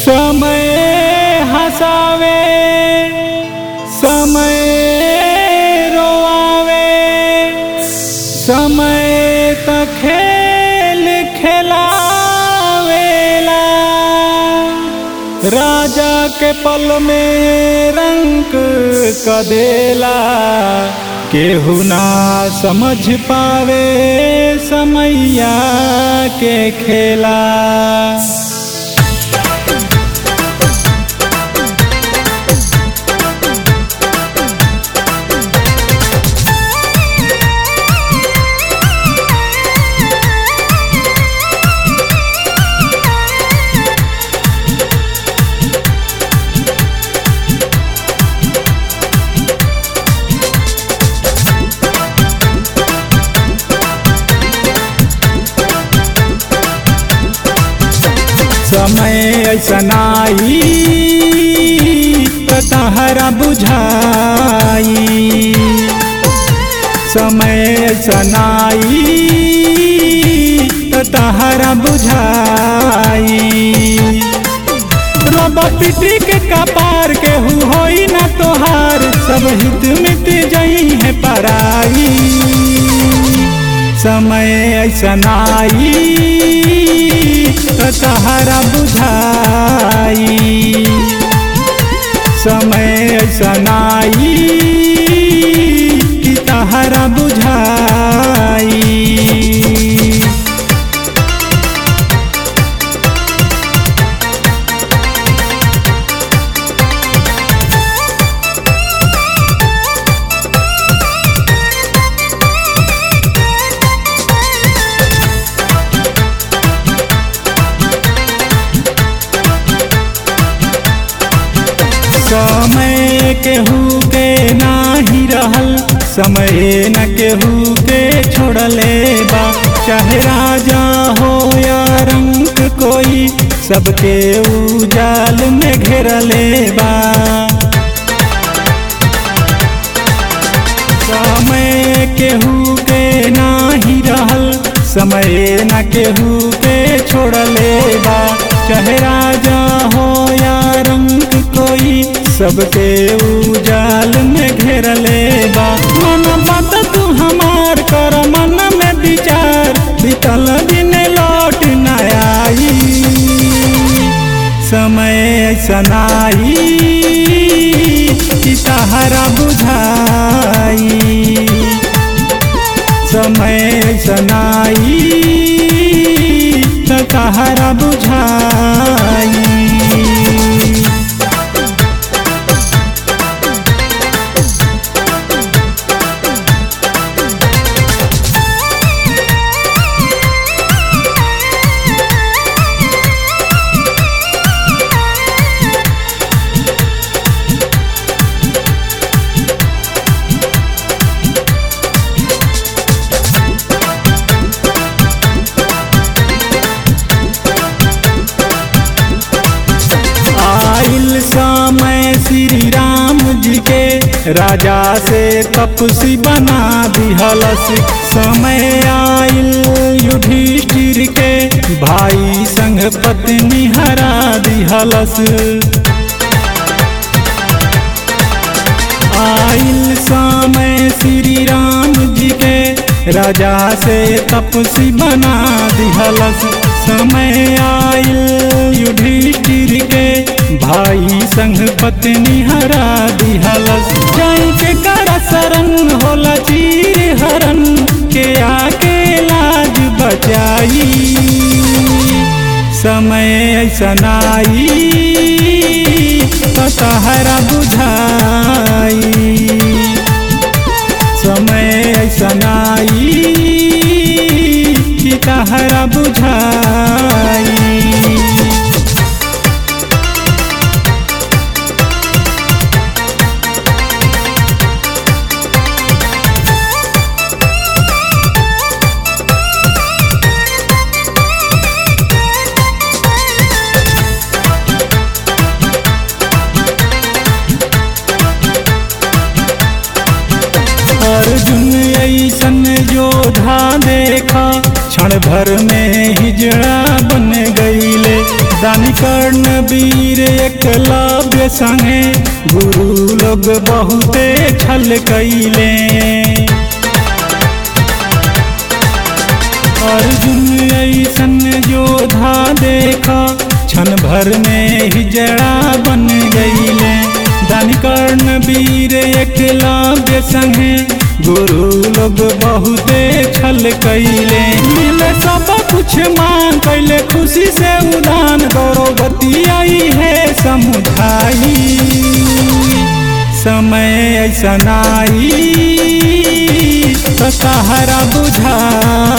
समय हसावे समय रोआवे समय त खेल खेलावेला राजा के पल में रंग कदेला केहू ना समझ पावे समैया के खेला समय ऐसनाई तहरा बुझाई समय ऐसनाई तहरा बुझाई रब पिटी के कपार के हु होई ना तोहार सब हित मिट जई है पराई समय ऐसनाई तहरा बुझाई समय ऐसनाई कि तहरा बुझाई समय केहू के नाही रहल समय न केहू के छोड़ले बा चाहे राजा हो या रंग कोई सबके उजाल में घेरले बा समय केहू के नाही रहल समय न केहू के छोड़ले बा चाहे राजा हो या रंग कोई सबके उजाल में घेरले बा मन बात तू हमार कर मन में विचार बीतल दिन लौट न आई समय ऐसनाई कि तहरा बुझाई समय ऐसनाई त तहरा बुझाई आइल समय श्री राम जी के राजा से तपसी बना दिहलस समय आइल युधिष्ठिर के भाई संग पत्नी हरा दिहलस आइल समय श्री राम जी के राजा से तपसी बना दिहलस समय आइल युधिष्ठिर के भाई संग पत्नी हरा दिहलस जाई के करा शरण होला चीर हरण के आके लाज बचाई समय ऐसनाई तहरा बुझाई समय ऐसनाई कि तहरा बुझाई अर्जुन ऐसन योधा देखा क्षण भर में हिजड़ा बन गईले दानी कर्ण वीर एकलव्य संगे गुरु लोग बहुते छल कैले अर्जुन ऐसन योधा देखा क्षण भर में ही जड़ा बन गईले दानी कर्ण वीर एकलव्य संगे गुरु लोग बहुते छल कैले मिले सब कुछ मांग कैले खुशी से उदान गौरवती आई है समुदाई समय ऐसा नाई तो सहारा बुझाई